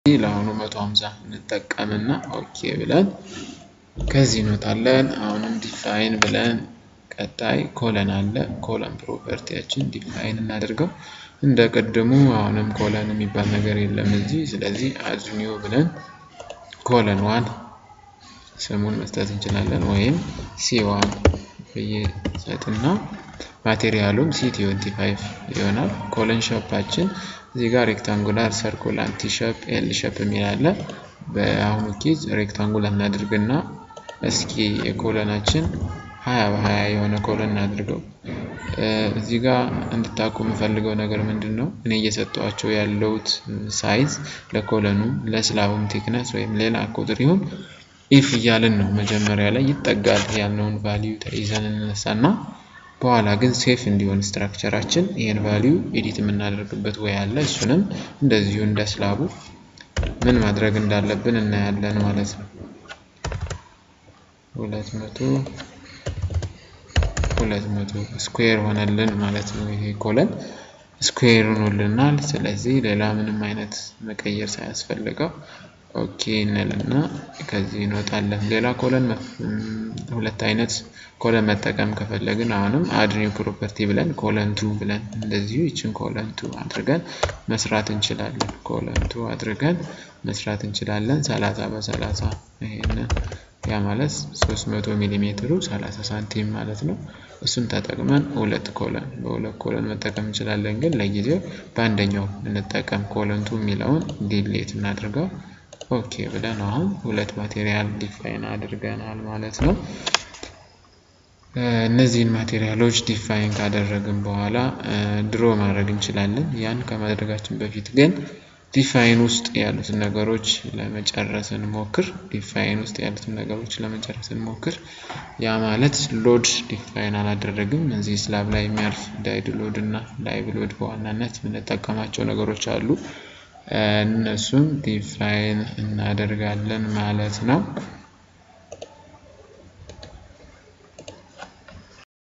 ለአሁኑ 150 እንጠቀምና ኦኬ ብለን ከዚህ እንወጣለን። አሁንም ዲፋይን ብለን ቀጣይ ኮለን አለ። ኮለን ፕሮፐርቲያችን ዲፋይን እናደርገው። እንደ ቅድሙ አሁንም ኮለን የሚባል ነገር የለም እዚህ። ስለዚህ አድ ኒው ብለን ኮለን ዋን ስሙን መስጠት እንችላለን፣ ወይም ሲ ዋን ብዬ ሰጥና ማቴሪያሉም ሲ ትዌንቲ ፋይቭ ይሆናል። ኮለን ሸፓችን እዚህ ጋር ሬክታንጉላር ሰርኩላር ቲ ሸፕ ኤል ሸፕ የሚል አለ። በአሁኑ ኬዝ ሬክታንጉላር እናድርግና እስኪ የኮለናችን ሀያ በሀያ የሆነ ኮለን እናድርገው። እዚህ ጋር እንድታውቁ የምፈልገው ነገር ምንድን ነው፣ እኔ እየሰጠኋቸው ያለውት ሳይዝ ለኮለኑ ለስላቡም ቴክነስ ወይም ሌላ ቁጥር ይሁን ኢፍ እያልን ነው። መጀመሪያ ላይ ይጠጋል ያልነውን ቫሊዩ ተይዘን እንነሳና በኋላ ግን ሴፍ እንዲሆን ስትራክቸራችን ይህን ቫሊዩ ኤዲት የምናደርግበት ወይ አለ። እሱንም እንደዚሁ እንደ ስላቡ ምን ማድረግ እንዳለብን እናያለን ማለት ነው። ሁለት መቶ ሁለት መቶ ስኩዌር ሆነልን ማለት ነው። ይሄ ኮለን ስኩዌር ሆኖልናል። ስለዚህ ሌላ ምንም አይነት መቀየር ሳያስፈልገው ኦኬ እንልና ከዚህ እንወጣለን። ሌላ ኮለን ሁለት አይነት ኮለን መጠቀም ከፈለግን አሁንም አድ ኒው ፕሮፐርቲ ብለን ኮለን ቱ ብለን እንደዚሁ ይችን ኮለን ቱ አድርገን መስራት እንችላለን። ኮለን ቱ አድርገን መስራት እንችላለን። ሰላሳ በሰላሳ ይሄንን ያ ማለት 300 ሚሊ ሜትሩ 30 ሳንቲም ማለት ነው። እሱን ተጠቅመን ሁለት ኮለን በሁለት ኮለን መጠቀም እንችላለን። ግን ለጊዜው በአንደኛው እንጠቀም። ኮለንቱ የሚለውን ዲሌት እናድርገው። ኦኬ ብለን አሁን ሁለት ማቴሪያል ዲፋይን አድርገናል ማለት ነው። እነዚህን ማቴሪያሎች ዲፋይን ካደረግን በኋላ ድሮ ማድረግ እንችላለን። ያን ከማድረጋችን በፊት ግን ዲፋይን ውስጥ ያሉትን ነገሮች ለመጨረስ እንሞክር። ዲፋይን ውስጥ ያሉትን ነገሮች ለመጨረስ እንሞክር። ያ ማለት ሎድ ዲፋይን አላደረግም። እዚህ ስላብ ላይ የሚያልፍ ዳይድ ሎድ እና ላይቭ ሎድ በዋናነት የምንጠቀማቸው ነገሮች አሉ። እነሱን ዲፋይን እናደርጋለን ማለት ነው።